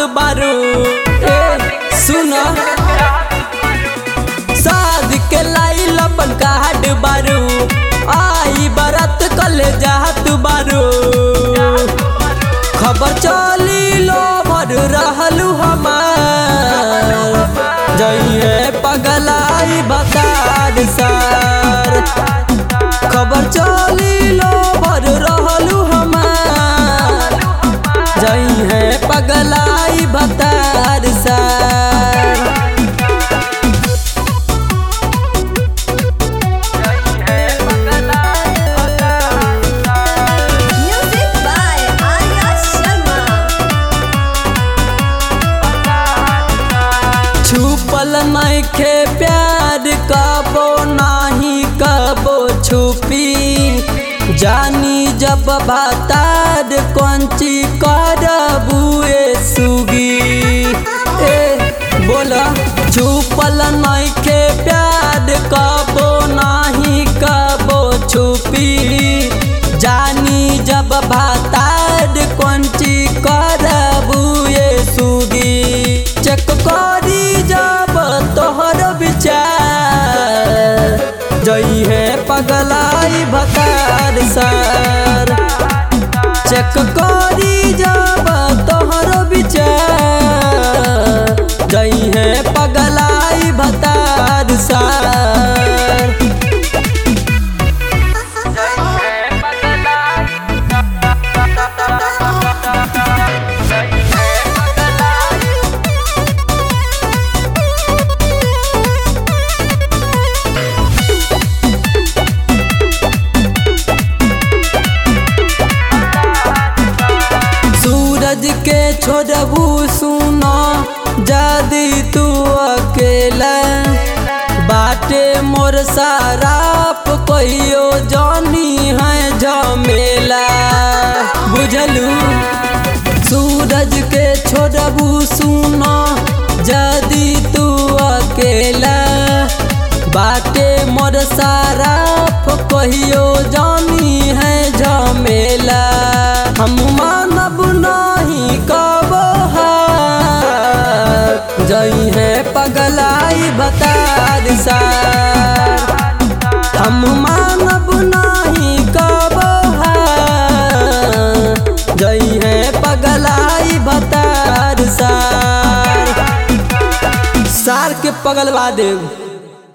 बारू ए सुन शादी के लाई लपन काट बारू आई बरत कले जात बारू खबर चली लो भर रहलू हमार जइए पगलाई बतार सार खबर चली लो भर रहलू हमार जइए पगलाई बतार सार Music by Arya Sharma. छुपल नइखे प्यार कबो नाही कबो छुपी जानी जब बातार कंची करबुए सुगी ए बोला छुपल नइखे प्यार कबो नाही कबो छुपी जानी जब भातार कंची करबुए सुगी चेक करी जब तोहर विचार जई है पगलाई भतार सार चेक करी जब तोहर विचार जई है पगलाई भतार सार सूरज के छोड़बू सुना जदी तू अकेला बाटे मोर साराप कहियो जानी है झमेला बुझलू सूरज के छोड़बू सुना जदी तू अकेला बाटे मोर साराप कहियो जानी है झमेला हम मानब नहीं कबो जई है पगलाई बतार सार हम मानब नहीं कबो जई है पगलाई बतार सार सार के पगलवा देव